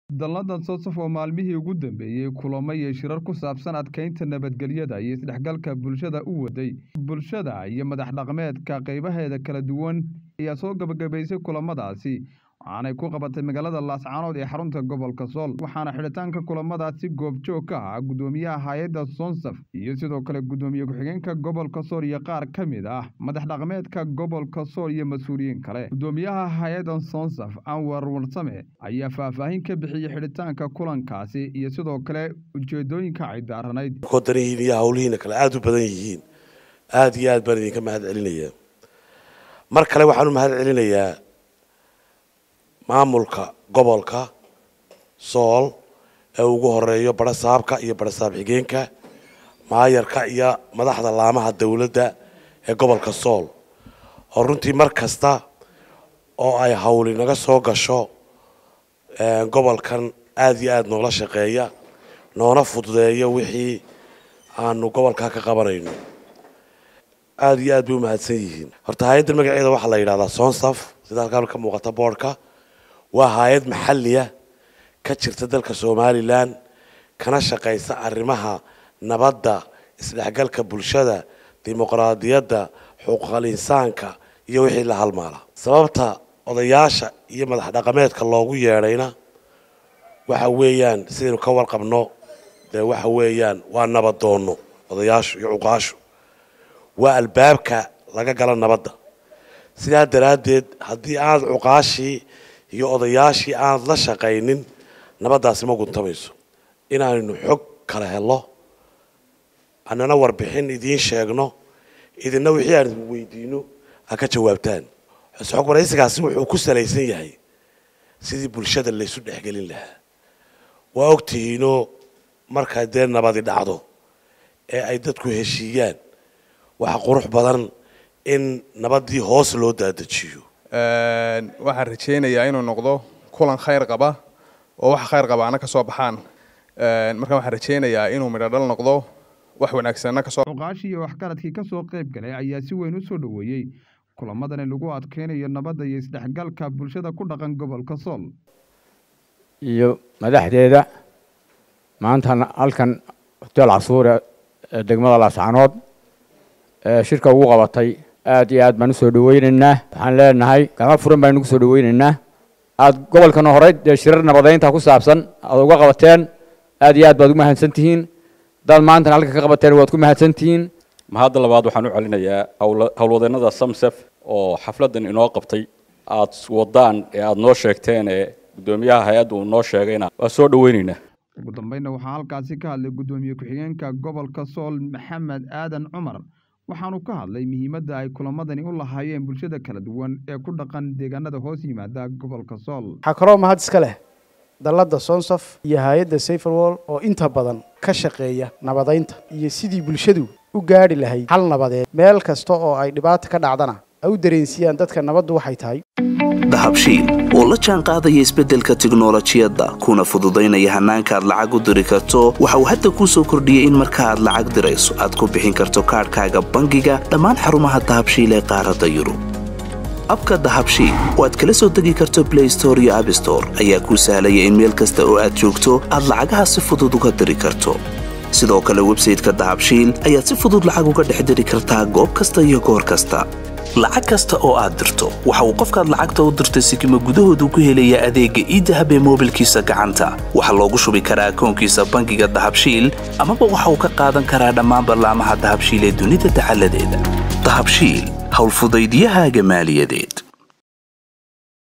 dalladan soosaf oo maalmihii ugu dambeeyey kulamo iyo shirar ku saabsan adkeynta nabadgelyada iyo isdhexgalka bulshada u waday bulshada iyo madax dhaqmeedka qaybaheeda kala duwan ayaa soo gabagabaysay kulamadaasi waxaanay ku qabatay magaalada laascaanood ee xarunta gobolka sool waxaana xidhitaanka kulamadaasi goobjoog ka ah guddoomiyaha hay-adda sonsaf iyo sidoo kale guddoomiye ku-xigeenka gobolka sool iyo qaar ka mid ah madax dhaqmeedka gobolka sool iyo mas-uuliyiin kale guddoomiyaha hay-adda sonsaf anwar warsame ayaa faahfaahin ka bixiyey xidhitaanka kulankaasi iyo sidoo kale ujeedooyinka ay daaranayd kodanihiin iyo howlihiina kale aada u badan yihiin aada iyo aad baan idinka mahad celinayaa mar kale waxaan u mahad celinayaa maamulka gobolka sool ee ugu horeeyo barasaabka iyo barasaab xigeenka maayarka iyo madaxda laamaha dowladda ee gobolka sool oo runtii mar kasta oo ay hawli naga soo gasho gobolkan aada iyo aada noola shaqeeya noona fududeeyo wixii aanu gobolkaa ka qabanayno aada iyo aad bay u mahadsan yihiin horta hay-addan magaceeda waxaa la yidhahdaa sonsaf sida halkaan ka muuqata boodhka waa hay-ad maxaliya ka jirta dalka somalilan kana shaqaysa arrimaha nabadda isdhexgalka bulshada dimuqraadiyadda xuquuqal insaanka iyo wixii la halmaala sababta odayaasha iyo madax dhaqameedka loogu yeedhayna waxa weeyaan sidaynu ka warqabno dee waxa weeyaan waa nabadoonno odayaashu iyo cuqaashu waa albaabka laga galo nabadda sidaa daraaddeed haddii aad cuqaashii iyo odayaashii aanad la shaqaynin nabaddaasi ma guntamayso inaaynu xog kala helo annana warbixin idiin sheegno idinna wixii aan idin weydiino ha ka jawaabtaan xog waraysigaasi wuxuu ku salaysan yahay sidii bulshada laysu dhexgelin lahaa waa ogtihiinoo markaa dee nabadi dhacdo ee ay dadku heshiiyaan waxa qurux badan in nabaddii hoos loo daadajiyo waxaan rajaynayaa inuu noqdo kulan khayr qaba oo wax khayr qabaana ka soo baxaan marka waxaan rajaynayaa inuu midho dhal noqdo wax wanaagsanna kasoo cuqaashii iyo waxgaradkii ka soo qayb galay ayaa si weyn u soo dhoweeyey kulamadani lagu adkeynayo nabadda iyo isdhexgalka bulshada ku dhaqan gobolka sool iyo madaxdeeda maanta halkan hoteel casuure ee degmada laascaanood ee shirka ugu qabatay aad iyo aad baan usoo dhaweynaynaa waxaan leenahay gacmo furan baan ugu soo dhaweynaynaa aad gobolkana horey dee shirar nabadeynta ku saabsan aad uga qabateen aad iyo aad baad u mahadsan tihiin haddaad maantana halka ka qabateen waad ku mahadsan tihiin mahadda labaad waxaan u celinayaa howlwadeennada samsef oo xafladdan inoo qabtay aad wadaan ee aada noo sheegteen ee guddoomiyaha hay-adda uu noo sheegayna waa soo dhaweynaynaa ugu dambeynna waxaa halkaasi ka hadlay guddoomiye ku-xigeenka gobolka sool maxamed aadan cumar waxaanu ka hadlay muhiimadda ay kulamadani u lahaayeen bulshada kala duwan ee ku dhaqan deegaanada hoos yimaada gobolka sool waxaa kaloo mahad iska leh dalladda sonsaf iyo hay-adda saferwall oo inta badan ka shaqeeya nabadaynta iyo sidii bulshadu u gaadhi lahayd hal nabadeed meel kasta oo ay dhibaata ka dhacdana ay u dareensiiyaan dadka nabaddu waxay tahay dahabshiil oo la jaan qaadaya isbeddelka tiknolojiyadda kuna fududaynaya hannaanka aad lacag u diri karto waxa uu hadda kuu soo kordhiyey in marka aad lacag dirayso aad ku bixin karto kaadhkaaga bangiga dhammaan xarumaha dahabshiil ee qaaradda yurub abka dahabshiil oo aad kala soo degi karto blay store iyo abstore ayaa kuu sahlaya in meel kasta oo aad joogto aad lacagaha si fudud uga diri karto sidoo kale websayteka dahabshiil ayaad si fudud lacag uga dhex diri kartaa goob kasta iyo goor kasta lacag kasta oo aad dirto waxa uu qofkaad lacagta u dirtay sikima gudahoodu ku helayaa adeegga iidahab ee moobilkiisa gacanta waxaa loogu shubi karaa akoonkiisa bangiga dahabshiil amaba waxa uu ka qaadan karaa dhammaan ballaamaha dahabshiil ee dunida dacaladeeda dahabshiil howlfudaydyahaaga maaliyadeed